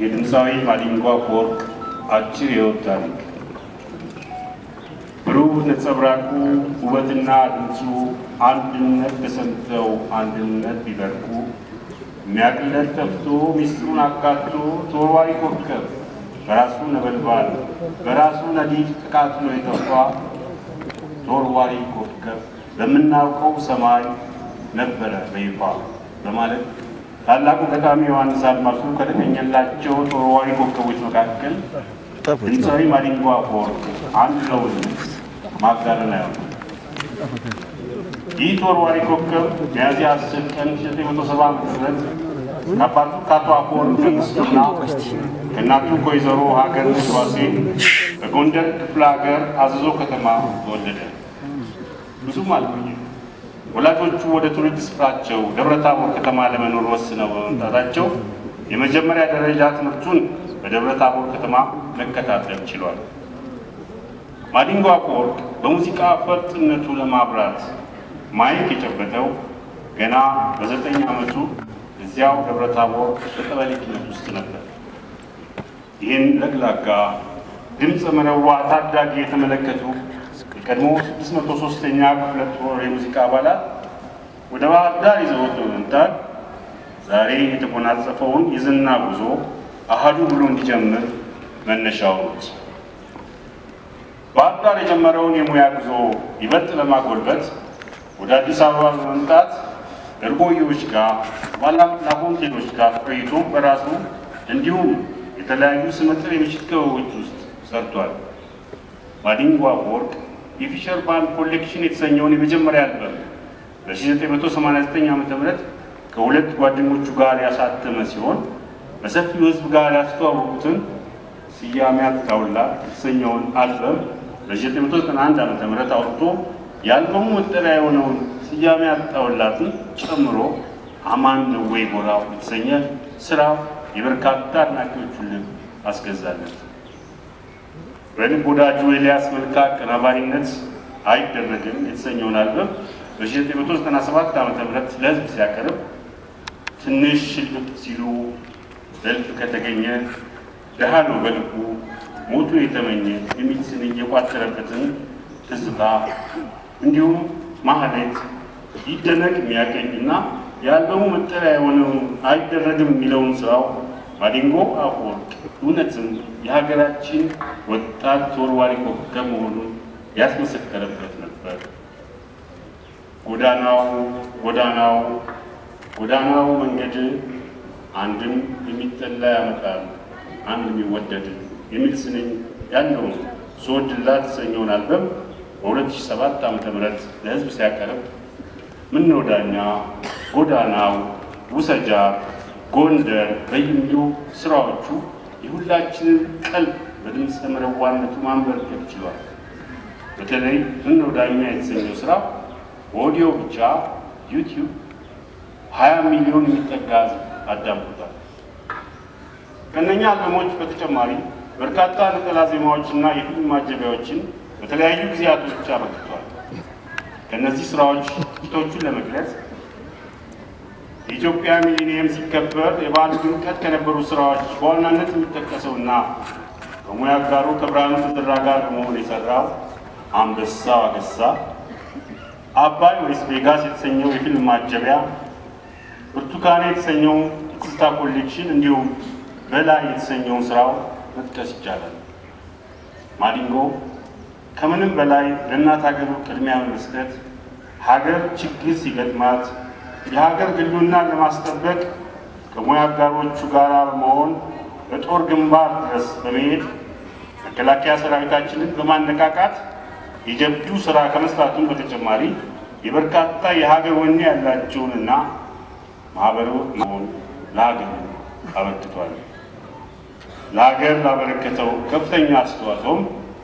የድምፃዊ ማዲንጎ አፈወርቅ አጭር የሕይወት ታሪክ ብሩህ ነጸብራቁ ውበትና ድምፁ አንድነት ተሰምተው አንድነት ቢበርቁ የሚያቅለት ጠፍቶ ሚስጥሩን አካቶ ተወርዋሪ ኮከብ በራሱ ነበልባል በራሱ ነዲድ ተቃጥሎ የጠፋ ተወርዋሪ ኮከብ በምናውቀው ሰማይ ነበረ በይፋ በማለት ታላቁ ገጣሚ ዮሐንስ አድማሱ ከተገኘላቸው ተወርዋሪ ኮከቦች መካከል ድምፃዊ ማዲንጎ አፈወርቅ አንዱ ነው ማጋነን አይሆንም። ይህ ተወርዋሪ ኮከብ ሚያዝያ 10 ቀን 1970 ዓ.ም ከአባቱ ከአቶ አፈወርቅ መንግስቱና ከእናቱ ከወይዘሮ ሀገር ዋሴ በጎንደር ክፍለ ሀገር አዘዞ ከተማ ተወለደ። ብዙም አልቆየም። ወላጆቹ ወደ ትውልድ ስፍራቸው ደብረ ታቦር ከተማ ለመኖር ወስነው በመምጣታቸው የመጀመሪያ ደረጃ ትምህርቱን በደብረ ታቦር ከተማ መከታተል ችሏል። ማዲንጎ አፈወርቅ በሙዚቃ ፈርጥነቱ ለማብራት ማይክ የጨበጠው ገና በዘጠኝ ዓመቱ እዚያው ደብረ ታቦር በቀበሌ ኪነት ውስጥ ነበር። ይህን ለግላጋ ድምፀ መረዋ ታዳጊ የተመለከቱ የቀድሞ 603ኛ ክፍለ ጦር የሙዚቃ አባላት ወደ ባህር ዳር ይዘውት በመምጣት ዛሬ የተጎናጸፈውን የዝና ጉዞ አሃዱ ብሎ እንዲጀምር መነሻው ነች። ባህር ዳር የጀመረውን የሙያ ጉዞ ይበልጥ ለማጎልበት ወደ አዲስ አበባ በመምጣት እርጎዮች ጋር ባላም ላፎንቴኖች ጋር ቆይቶ በራሱ እንዲሁም የተለያዩ ስመጥር የምሽት ክበቦች ውስጥ ሰርቷል። ማዲንጎ አፈወርቅ የፊሸር ባንድ ኮሌክሽን የተሰኘውን የመጀመሪያ አልበም በ1989 ዓ ም ከሁለት ጓደኞቹ ጋር ያሳተመ ሲሆን በሰፊው ሕዝብ ጋር ያስተዋወቁትን ስያሜ አጣውላ የተሰኘውን አልበም በ1991 ዓ ም አውጥቶ የአልበሙ መጠሪያ የሆነውን ስያሜ አጣውላትን ጨምሮ አማን ነው ወይ ጎራው የተሰኘ ስራ የበርካታ አድናቂዎቹን ልብ አስገዛለት። በልብ ወዳጁ ኤልያስ መልካ አቀናባሪነት አይደረግም የተሰኘውን አልበም በ1997 ዓ ም ለህዝብ ሲያቀርብ ትንሽ ሽልጥ ሲሉ በልብ ከተገኘ ደሃ ነው በልቡ ሞቱ የተመኘ የሚል ስንኝ የቋጠረበትን ትዝታ እንዲሁም ማህሌት ይደነቅ የሚያቀኝ እና የአልበሙ መጠሪያ የሆነውን አይደረግም የሚለውን ስራው ማዲንጎ አፈወርቅ እውነትም የሀገራችን ወጣት ተወርዋሪ ኮከብ መሆኑን ያስመሰከረበት ነበር። ጎዳናው ጎዳናው ጎዳናው መንገድ አንድም የሚጠላ ያመጣል አንድ የሚወደድ የሚል ስንኝ ያለውን ስወድላት የተሰኘውን አልበም በ2007 ዓ ም ለህዝብ ሲያቀርብ ምነው ዳኛ፣ ጎዳናው፣ ውሰጃ፣ ጎንደር በሚሉ ስራዎቹ የሁላችንን ቀልብ በድምፀ መረዋነቱ ማንበርከት ችሏል። በተለይ ምነው ዳኛ የተሰኘው ስራ በኦዲዮ ብቻ ዩቲዩብ 20 ሚሊዮን የሚጠጋ ህዝብ አዳምጦታል። ከእነኛ አልበሞች በተጨማሪ በርካታ ነጠላ ዜማዎችና የፊልም ማጀቢያዎችን በተለያዩ ጊዜያቶች አበርክቷል። ከእነዚህ ስራዎች ጥቂቶቹን ለመግለጽ የኢትዮጵያ ሚሊኒየም ሲከበር የበዓሉ ድምቀት ከነበሩ ስራዎች በዋናነት የሚጠቀሰውና ከሙያ አጋሩ ከብርሃኑ ተዘራ ጋር በመሆን የሰራው አንበሳው አገሳ፣ አባይ ወይስ ቬጋስ የተሰኘው የፊልም ማጀቢያ፣ ብርቱካኔ የተሰኘው የትዝታ ኮሌክሽን እንዲሁም በላይ የተሰኘውን ስራው መጥቀስ ይቻላል። ማዲንጎ ከምንም በላይ ለእናት ሀገሩ ቅድሚያ በመስጠት ሀገር ችግር ሲገጥማት የሀገር ሕልውናን ለማስጠበቅ ከሙያ አጋሮቹ ጋር በመሆን በጦር ግንባር ድረስ በመሄድ መከላከያ ሰራዊታችንን በማነቃቃት የጀብዱ ስራ ከመስራቱን በተጨማሪ የበርካታ የሀገር ወኔ ያላቸውንና ማህበሩ መሆን ለሀገር አበርክቷል። ለሀገር ላበረከተው ከፍተኛ አስተዋጽኦም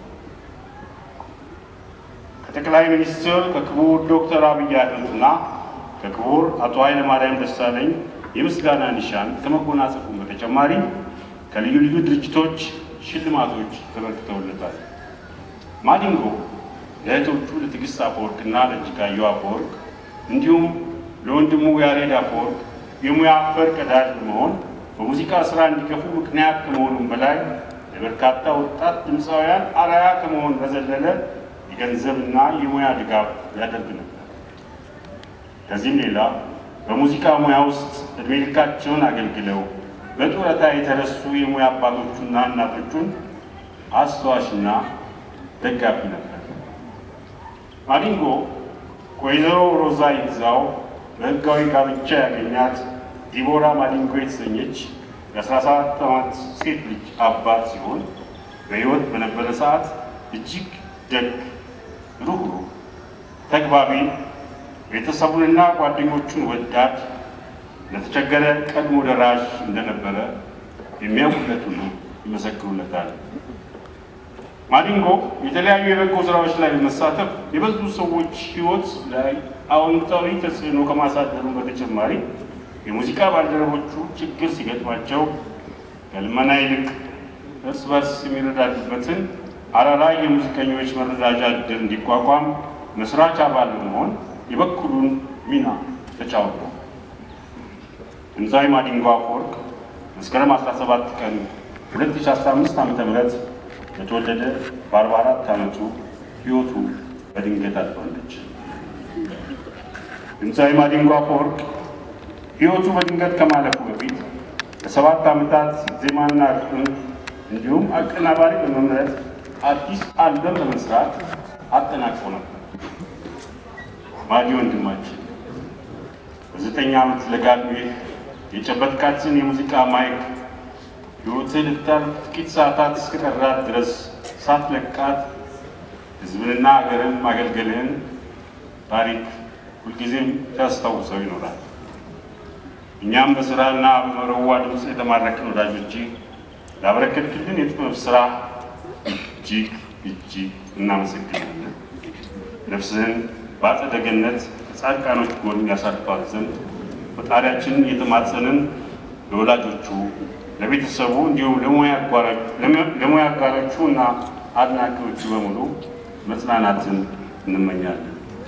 ከጠቅላይ ሚኒስትር ከክቡር ዶክተር አብይ አህመድና ከክቡር አቶ ኃይለ ማርያም ደሳለኝ የምስጋና ኒሻን ከመጎናጸፉ በተጨማሪ ከልዩ ልዩ ድርጅቶች ሽልማቶች ተበርክተውለታል። ማዲንጎ ለእህቶቹ ለትዕግስት አፈወርቅና ለእጅጋየሁ አፈወርቅ እንዲሁም ለወንድሙ ያሬድ አፈወርቅ የሙያ ፈር ቀዳጅ በመሆን በሙዚቃ ስራ እንዲገፉ ምክንያት ከመሆኑም በላይ ለበርካታ ወጣት ድምፃውያን አርአያ ከመሆን በዘለለ የገንዘብና የሙያ ድጋፍ ያደርግ ነበር። ከዚህም ሌላ በሙዚቃ ሙያ ውስጥ እድሜ ልካቸውን አገልግለው በጡረታ የተረሱ የሙያ አባቶቹና እናቶቹን አስተዋሽና ደጋፊ ነበር። ማዲንጎ ከወይዘሮ ሮዛ ይግዛው በሕጋዊ ጋብቻ ያገኛት ዲቦራ ማዲንጎ የተሰኘች የ17 ዓመት ሴት ልጅ አባት ሲሆን በሕይወት በነበረ ሰዓት እጅግ ደግ፣ ሩህሩህ፣ ተግባቢ፣ ቤተሰቡንና ጓደኞቹን ወዳድ፣ ለተቸገረ ቀድሞ ደራሽ እንደነበረ የሚያውቁለት ሁሉ ይመሰክሩለታል። ማዲንጎ የተለያዩ የበጎ ስራዎች ላይ በመሳተፍ የብዙ ሰዎች ሕይወት ላይ አዎንታዊ ተጽዕኖ ከማሳደሩ በተጨማሪ የሙዚቃ ባልደረቦቹ ችግር ሲገጥማቸው ከልመና ይልቅ እርስ በርስ የሚረዳዱበትን አራራይ የሙዚቀኞች መረዳጃ ዕድር እንዲቋቋም መስራች አባል በመሆን የበኩሉን ሚና ተጫውቷል። ድምፃዊ ማዲንጎ አፈወርቅ መስከረም 17 ቀን 2015 ዓ.ም በተወለደ በ44 ዓመቱ ሕይወቱ በድንገት አልፋለች። ድምፃዊ ማዲንጎ አፈወርቅ ሕይወቱ በድንገት ከማለፉ በፊት ለሰባት ዓመታት ዜማና ግጥም እንዲሁም አቀናባሪ በመምረጥ አዲስ አልበም በመስራት አጠናቅቆ ነበር። ማዲ ወንድማችን በዘጠኝ ዓመት ለጋ ዕድሜህ የጨበጥካትን የሙዚቃ ማይክ ሕይወትህ ልታልፍ ጥቂት ሰዓታት እስከቀራት ድረስ ሳትለቃት ሕዝብንና ሀገርን ማገልገልህን ታሪክ ሁልጊዜም ሲያስታውሰው ይኖራል። እኛም በስራና በመረዋ ድምፅ የተማረክን ወዳጆቼ ላበረከትክልን የጥበብ ስራ እጅግ እጅግ እናመሰግናለን። ነፍስህን በአጸደ ገነት ከጻድቃኖች ጎን ያሳርፋት ዘንድ ፈጣሪያችንን እየተማጸንን ለወላጆቹ፣ ለቤተሰቡ እንዲሁም ለሙያ አጋሮቹ እና አድናቂዎቹ በሙሉ መጽናናትን እንመኛለን።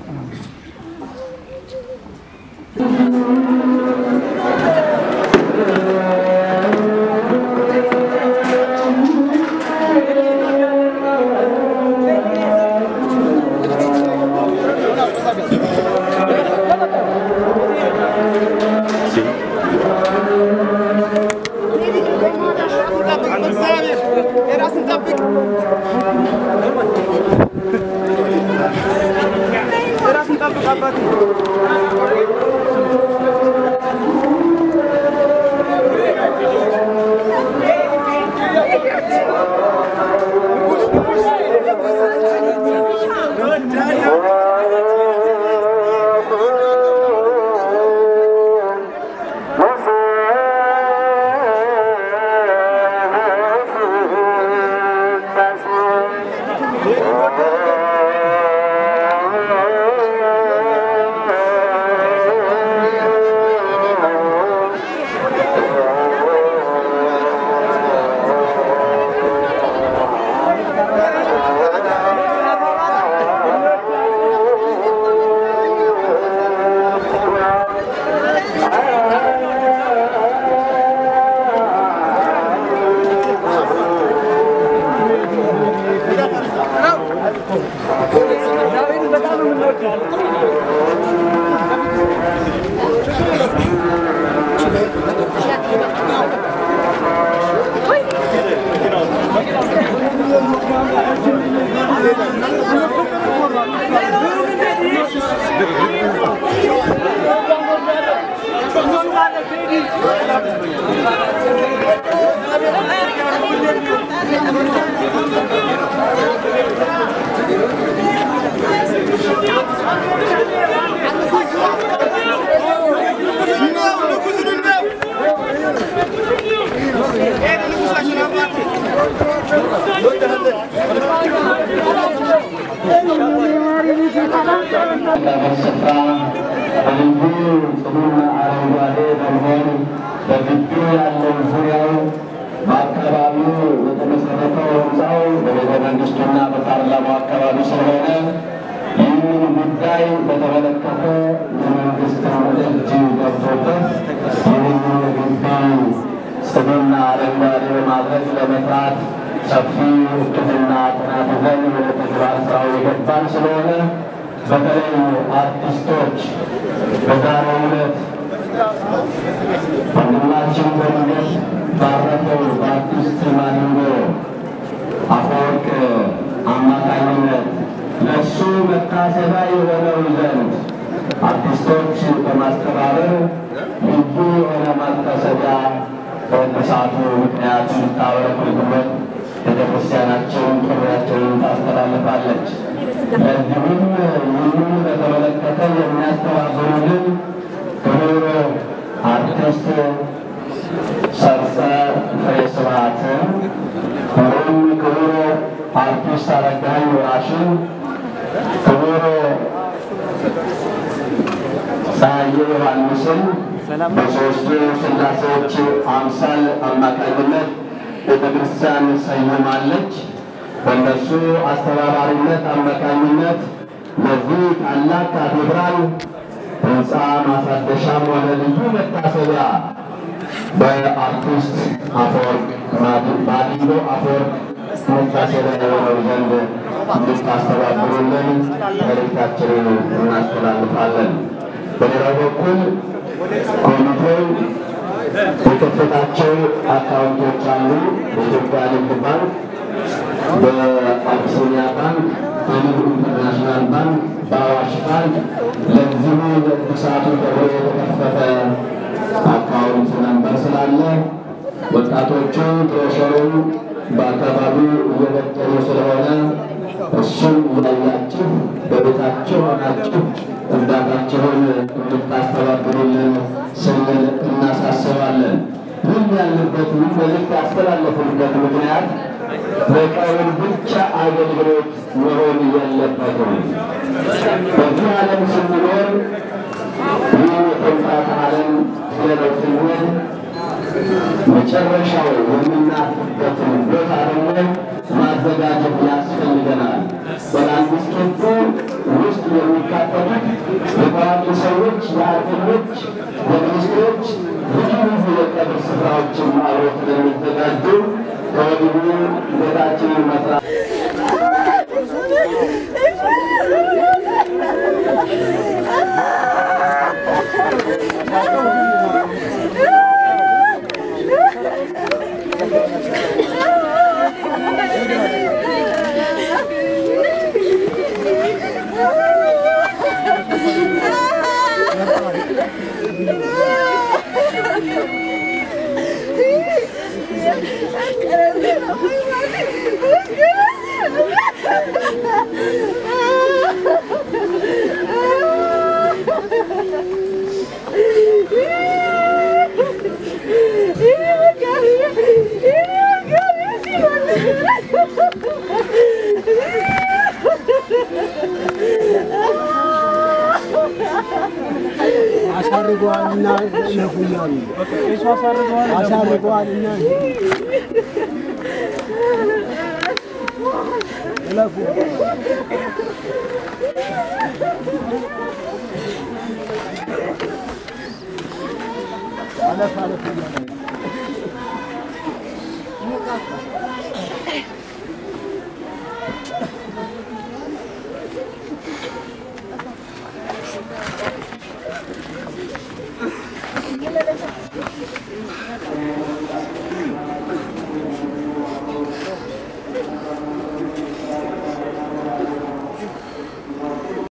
ስፍራ በልዩ ጽኑዕ አረንጓዴ በመሆን በግቢው ያለው ዙሪያው በአካባቢው የተመሰረተው ህንፃው በቤተ መንግስቱና በፓርላማው አካባቢ ስለሆነ ይህንን ጉዳይ በተመለከተ የመንግስት እጅ ገብቶበት ይህንን ግቢ ጽዱና አረንጓዴ በማድረግ ለመስራት ሰፊ እቅድና ጥናት ይዘን ወደ ተግባር ስራው የገባን ስለሆነ በተለይ አርቲስቶች በዛሬው ዕለት ወንድማችን በድንገት ባረፈው በአርቲስት ማዲንጎ አፈወርቅ አማካኝነት ለእሱ መታሰቢያ የሆነው ዘንድ አርቲስቶች በማስተባበር ልዩ የሆነ ማታሰቢያ በእሳቱ ምክንያት እንድታበረክቱበት ቤተክርስቲያናችን ጥሪያችንን ታስተላልፋለች። ለዚሁም ይህንን በተመለከተ የሚያስተባብሩልን ክቡር አርቲስት ሰርጸ ፍሬ ስብሐትን እንዲሁም ክቡር አርቲስት አረጋኸኝ ወራሽን ክቡር ፀሐዬ ዮሐንስን በሦስቱ ሥላሴዎች አምሳል አማካኝነት ቤተ ክርስቲያን ሰይማለች። በእነሱ አስተባባሪነት አማካኝነት ለዚህ ታላቅ ካቴድራል ሕንፃ ማሳደሻም ሆነ ልዩ መታሰቢያ በአርቲስት አፈወርቅ ማዲንጎ አፈወርቅ መታሰቢያ የሆነው ዘንድ እንድታስተባብሩልን መልእክታችንን እናስተላልፋለን። በሌላው በኩል ኮሚቴው የከፈታቸው አካውንቶች አሉ። በኢትዮጵያ ንግድ ባንክ፣ በአቢሲኒያ ባንክ፣ በንግድ ኢንተርናሽናል ባንክ፣ በአዋሽ ባንክ ለዚሁ ለእድሳቱ ተብሎ የተከፈተ አካውንት ነንበር ስላለ ወጣቶቹ ብሮሸሩን በአካባቢው እየበጠሉ ስለሆነ እሱን እያያችሁ በቤታችሁ ሆናችሁ እርዳታችሁን እንድታስተባብሩልን ስንል እናሳስባለን። ምን ያለበት ምን መልዕክት ያስተላለፉበት ምክንያት ለቀውን ብቻ አገልግሎት መሆን የለበትም። በዚህ ዓለም ስንኖር ይህ የትንፋት ዓለም ስለነው ስንል መጨረሻው የምናርፍበትን ቦታ ደግሞ ማዘጋጀት ያስፈልገናል። በላንድስኬፑ ውስጥ የሚካተቱት የታዋቂ ሰዎች፣ የአርተኞች፣ የሚኒስትሮች ልዩ ልዩ የቀብር ስፍራዎችን አብሮ ስለሚዘጋጁ ከወዲሁ ቤታችንን መስራት አሳርገዋልና ሸፉ እያሉ አሳርገዋልና እለፉ አለፍ አለፍ እያለ